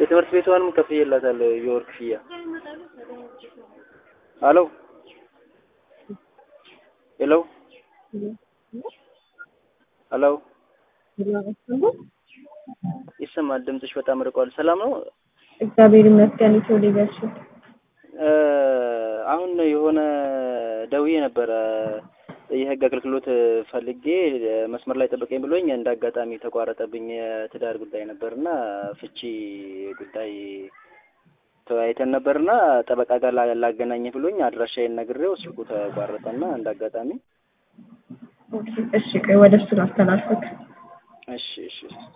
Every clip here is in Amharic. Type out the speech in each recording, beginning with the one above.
የትምህርት ቤቷንም ከፍዬላታለሁ የወር ክፍያ። ሄሎ ሄሎ ሄሎ ይሰማል? ድምፅሽ በጣም ርቋል። ሰላም ነው? እግዚአብሔር ይመስገን። ኢትዮ ሊደርሽፕ አሁን የሆነ ደውዬ ነበረ የህግ አገልግሎት ፈልጌ መስመር ላይ ጠብቀኝ ብሎኝ እንደ አጋጣሚ ተቋረጠብኝ። የትዳር ጉዳይ ነበርና ፍቺ ጉዳይ ተወያይተን ነበርና ጠበቃ ጋር ላገናኝ ብሎኝ አድራሻዬን ነግሬው ስልኩ ተቋረጠና እንደ አጋጣሚ እሺ፣ ቆይ ወደ እሱ ላስተላልፍክ። እሺ እሺ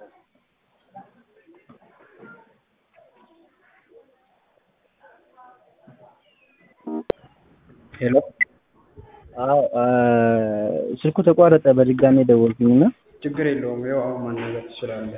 ሄሎ አዎ ስልኩ ተቋረጠ። በድጋሚ ደወልኩኝና ችግር የለውም። ይኸው አሁን ማናገር ትችላለህ።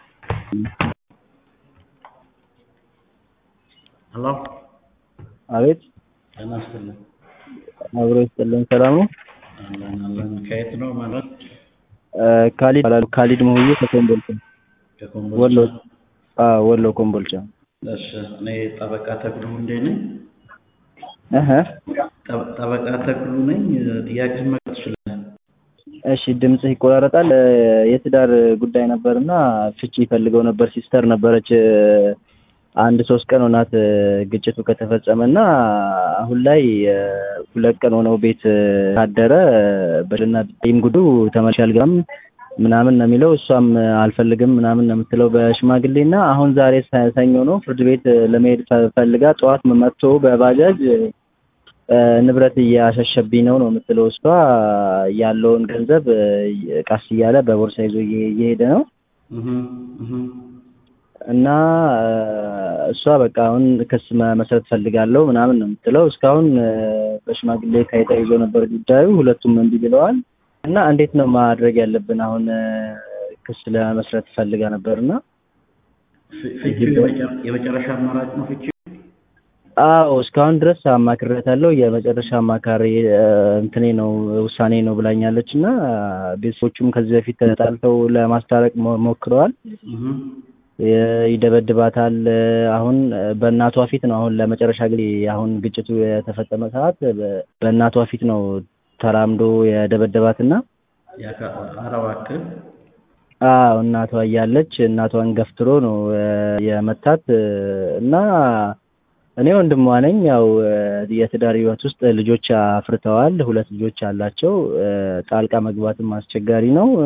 ሄሎ አቤት ጤና ይስጥልኝ። አብሮ ይስጥልን። ሰላም ነው? አለን አለን። ከየት ነው ማለት? ካሊድ ይባላሉ። ካሊድ መሆዬ ከኮምቦልቻ ከኮምቦልቻ። ወሎ። አዎ ወሎ ኮምቦልቻ። እሺ፣ እኔ ጠበቃ ተክሉ እንዴ ነኝ። እህ ጠ- ጠበቃ ተክሉ ነኝ። ጥያቄ መቅረብ ትችላለህ። እሺ ድምፅህ ይቆራረጣል። የትዳር ጉዳይ ነበርና ፍቺ ይፈልገው ነበር። ሲስተር ነበረች። አንድ ሶስት ቀን ሆናት ግጭቱ ከተፈጸመና አሁን ላይ ሁለት ቀን ሆነው ቤት ካደረ በልና ይም ጉዱ ተመልሼ አልገባም ምናምን ነው የሚለው። እሷም አልፈልግም ምናምን ነው የምትለው በሽማግሌና አሁን ዛሬ ሰ- ሰኞ ነው ፍርድ ቤት ለመሄድ ፈ- ፈልጋ ጠዋት መጥቶ በባጃጅ ንብረት እያሸሸብኝ ነው ነው የምትለው። እሷ ያለውን ገንዘብ ቀስ እያለ በቦርሳ ይዞ እየ- እየሄደ ነው እህ እህ እና እሷ በቃ አሁን ክስ መመስረት ፈልጋለሁ ምናምን ነው የምትለው። እስካሁን በሽማግሌ ተይዞ ነበር ጉዳዩ፣ ሁለቱም እምቢ ብለዋል። እና እንዴት ነው ማድረግ ያለብን? አሁን ክስ ለመስረት ፈልጋ ነበርና ፍ- ፍቺው የመጨረ- የመጨረሻ አማራጭ ነው ፍቺው? አዎ እስካሁን ድረስ አማክሬያታለሁ። የመጨረሻ አማካሪ እንትኔ ነው ውሳኔ ነው ብላኛለች። እና ቤተሰቦቹም ከዚህ በፊት ተጣልተው ለማስታረቅ ሞ- ሞክረዋል። እህ የ- ይደበድባታል። አሁን በእናቷ ፊት ነው አሁን ለመጨረሻ ጊዜ አሁን ግጭቱ የተፈጸመ ሰዓት በ- በእናቷ ፊት ነው ተራምዶ የደበደባትና ያካ- ኧረ እባክህ አዎ እናቷ እያለች እናቷን ገፍትሮ ነው እ፣ የመታት እ፣ እና እኔ ወንድሟ ነኝ። ያው እ፣ የትዳር ህይወት ውስጥ ልጆች አፍርተዋል። ሁለት ልጆች አላቸው። እ፣ ጣልቃ መግባትም አስቸጋሪ ነው።